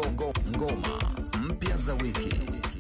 ngo, ngoma mpya za wiki.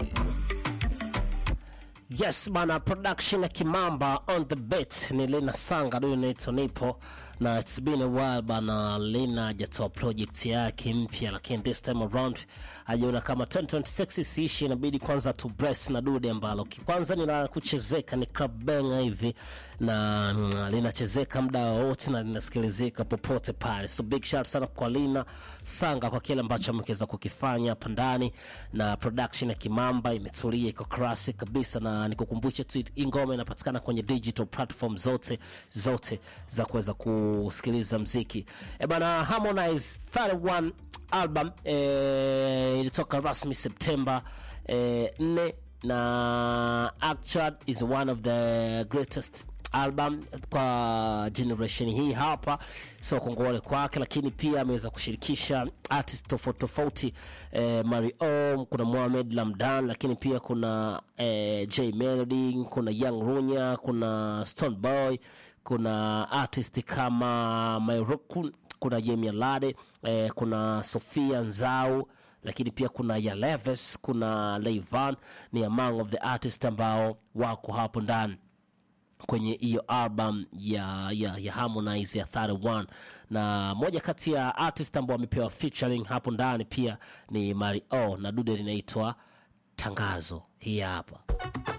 Yes bana, production ya Kimamba on the beat ni Lina Sanga, ndio inaitwa nipo na it's been a while bana. Lina hajatoa project yake mpya, lakini this time around hajaona kama 2026 isiishi, inabidi kwanza tu bless na dude ambalo kwanza ni la kuchezeka, ni club banger hivi na mm, linachezeka muda wote na linasikilizika popote pale, so big shout sana kwa Lina Sanga kwa kile ambacho ameweza kukifanya hapa ndani, na production ya Kimamba imetulia, iko classic kabisa, na nikukumbushe tu hii ngoma inapatikana kwenye digital platform zote zote za kuweza kusikiliza mziki. E bana, Harmonize 31 album eh, ilitoka rasmi Septemba eh, 4 na actually is one of the greatest album kwa generation hii hapa, so kongole kwake, lakini pia ameweza kushirikisha artist tofauti tofauti eh, Mario, kuna Mohamed Lamdan, lakini pia kuna eh, J Melody, kuna Young Runya, kuna Stone Boy, kuna artist kama Myroku, kuna Jamie Lade eh, kuna Sofia Nzau lakini pia kuna Yaleves, kuna Leivan ni among of the artist ambao wako hapo ndani kwenye hiyo album ya, ya, ya Harmonize ya 31 na moja kati ya artist ambao wamepewa featuring hapo ndani pia ni Mario na dude linaitwa Tangazo. Hii hapa